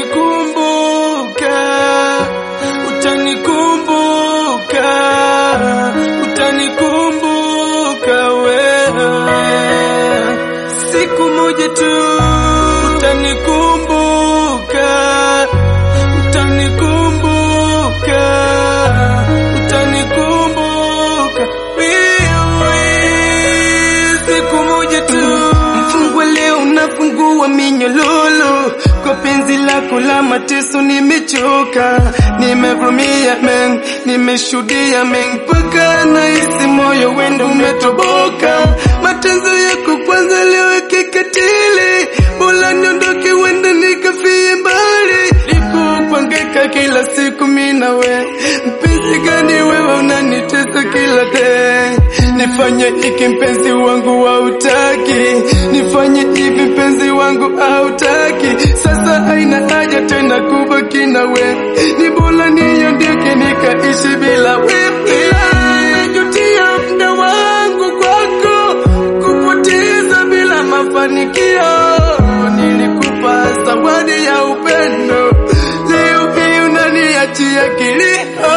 utanikumbuka, utanikumbuka, utanikumbuka wewe, siku moja tu utanikumbuka, utanikumbuka, utanikumbuka wewe, siku moja tu. Mfungwa leo unafungua minyololo kwa penzi lako la mateso, nimechoka, nimevumia men, nimeshuhudia men, mpaka nahisi moyo wendo umetoboka. Mateso yako kwanza leo kikatili, bora niondoke, wenda nikafie mbali. Nilipopangika kila siku mimi na we, mpenzi gani wewe unanitesa kila day? Nifanye hiki mpenzi wangu hautaki, nifanye hivi mpenzi wangu hautaki. Sasa haina haja tena kubaki na we, ni bora niondoke nikaishi bila wewe. Najutia muda wangu kwako kupoteza bila mafanikio. Nilikupa zawadi ya upendo, leo hii unaniachia kilio.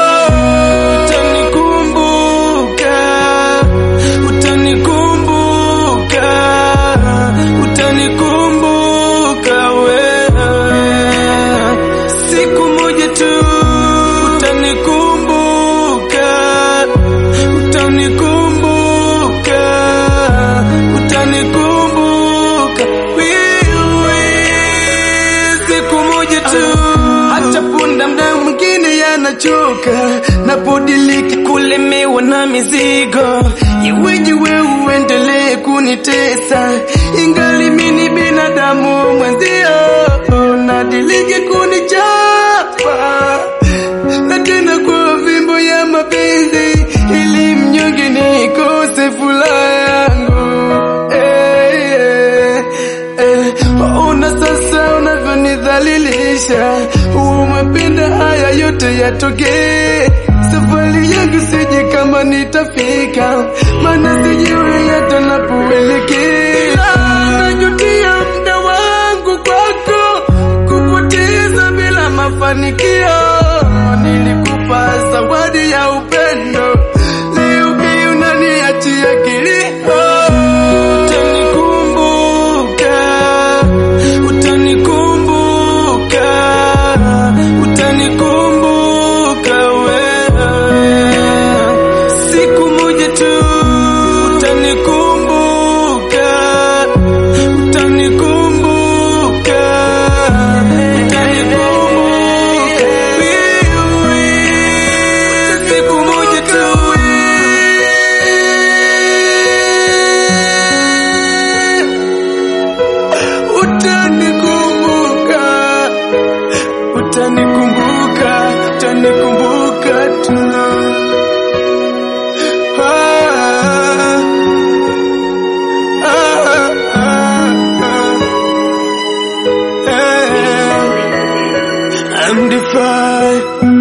Utanikumbuka, utanikumbuka, utanikumbuka wewe, siku moja tu utanikumbuka, utanikumbuka, utanikumbuka wewe, siku moja tu. Hata punda mda mwingine yanachoka, napodiliki kulemewa na mizigo. Iweje wewe uendelee kunitesa, ingali mimi binadamu mwenzio, nadiliki kunichapa na tena kwa vimbo ya mapenzi, ili mnyonge nikose furaha yangu. Eh, eh, eh. Ona sasa unavyonidhalilisha, umependa haya yote yatokee. Safari yangu sije kama nitafika, maana sijui hata napoelekea. Najutia muda wangu kwako kupoteza bila mafanikio. Nilikupa zawadi ya upendo, leo hii unaniachia kilio. Utanikumbuka, utanikumbuka, utanikumbuka wewe, siku moja tu utanikumbuka, utanikumbuka, utanikumbuka wewe, siku moja tu utanikumbuka, utanikumbuka, utanikumbuka tu. Ah, ah, ah, ah. Eh, I'm defied.